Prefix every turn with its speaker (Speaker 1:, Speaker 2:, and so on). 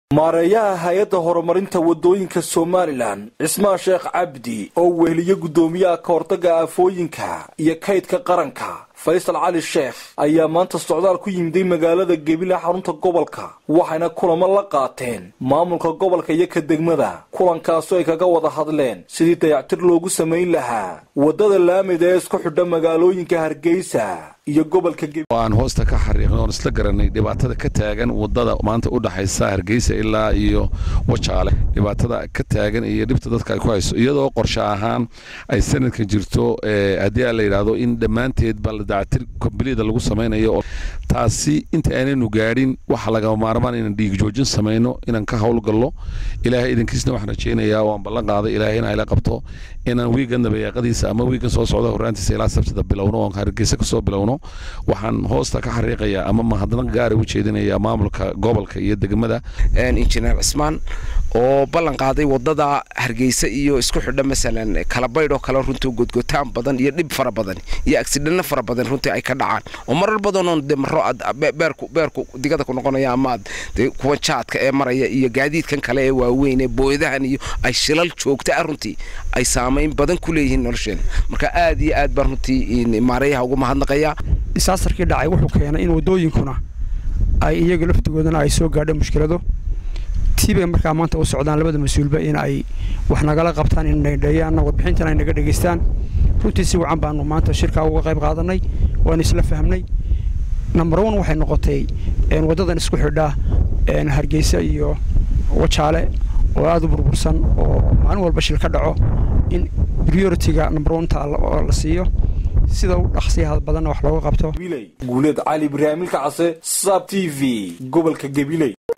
Speaker 1: maareeyaha hay-adda horumarinta waddooyinka somalilan cismaan sheekh cabdi oo weheliye guddoomiyaha ka hortagga aafooyinka iyo kaydka qaranka faysal cali sheekh ayaa maanta socdaal ku yimiday magaalada gebile xarunta gobolka waxayna kulamo la qaateen maamulka gobolka iyo ka degmada kulankaasoo ay kaga wada hadleen sidii dayactir loogu samayn lahaa waddada laamida ee isku xidha magaalooyinka hargeysa iyo gobolka
Speaker 2: aan hoosta ka xariiqnay oon isla garanay dhibaatada ka taagan wadada maanta u dhaxaysa hargeysa ilaa iyo wajaale dhibaatada ka taagan iyo dhibta dadka ay ku hayso iyadoo qorshe ahaan ay sanadkan jirto haddii a la yidhaahdo in dhammaanteed ba dactir kombalida lagu samaynayo taasi inta aanaynu gaadhin waxa lagama maarmaan inaan dhiig joojin samayno inaan ka howlgallo ilaahay idankiisna waxaan rajaynayaa waan ballan qaaday ilaahay inaa ila qabto inaan wiigan dabayaaqadiisa ama wiigan soo socda horraantiisa ilaa sabtida bilowno oon hargeysa kasoo bilowno waxaan hoosta ka xariiqayaa ama mahadnaq gaara u jeedinayaa maamulka gobolka iyo degmada
Speaker 3: injineer cismaan oo ballan qaaday wadada hargeysa iyo isku xidha masalan kalabaydh oo kale runtii godgotaan badan iyo dhib fara badan iyo agsidhanno fara badan runtii ay ka dhacaan oo marar badanoon de maro aad beerku beerku digada ku noqonaya ama aad de kuwa jaadka ee maraya iyo gaadiidkan kale ee waaweyn ee booyadahan iyo ay shilal joogta ah runtii ay saamayn badan ku leeyihiin nolosheena marka aad iyo aad baan runtii maareeyaha ugu mahadnaqayaa
Speaker 4: disaastarkii dhacay wuxuu keenay in waddooyinkuna ay iyaga laftigoodana ay soo gaadho mushkilado tiibay markaa maanta u socdaan labada mas-uulba in ay wax nagala qabtaan in naydheeyaanna warbixintan ay naga dhegaystaan runtii si wacan baanu maanta shirkaa uga qayb qaadanay waanu isla fahmnay number one waxay noqotay waddadan isku xidha hargeysa iyo wajaale oo aada u burbursan oo maalin walba shil ka dhaco in prioritiga number oneta la siiyo sida u dhaqsiyaha badanna wax looga qabto
Speaker 1: guuleed cali ibraahimilka case saab t v gobolka gabiley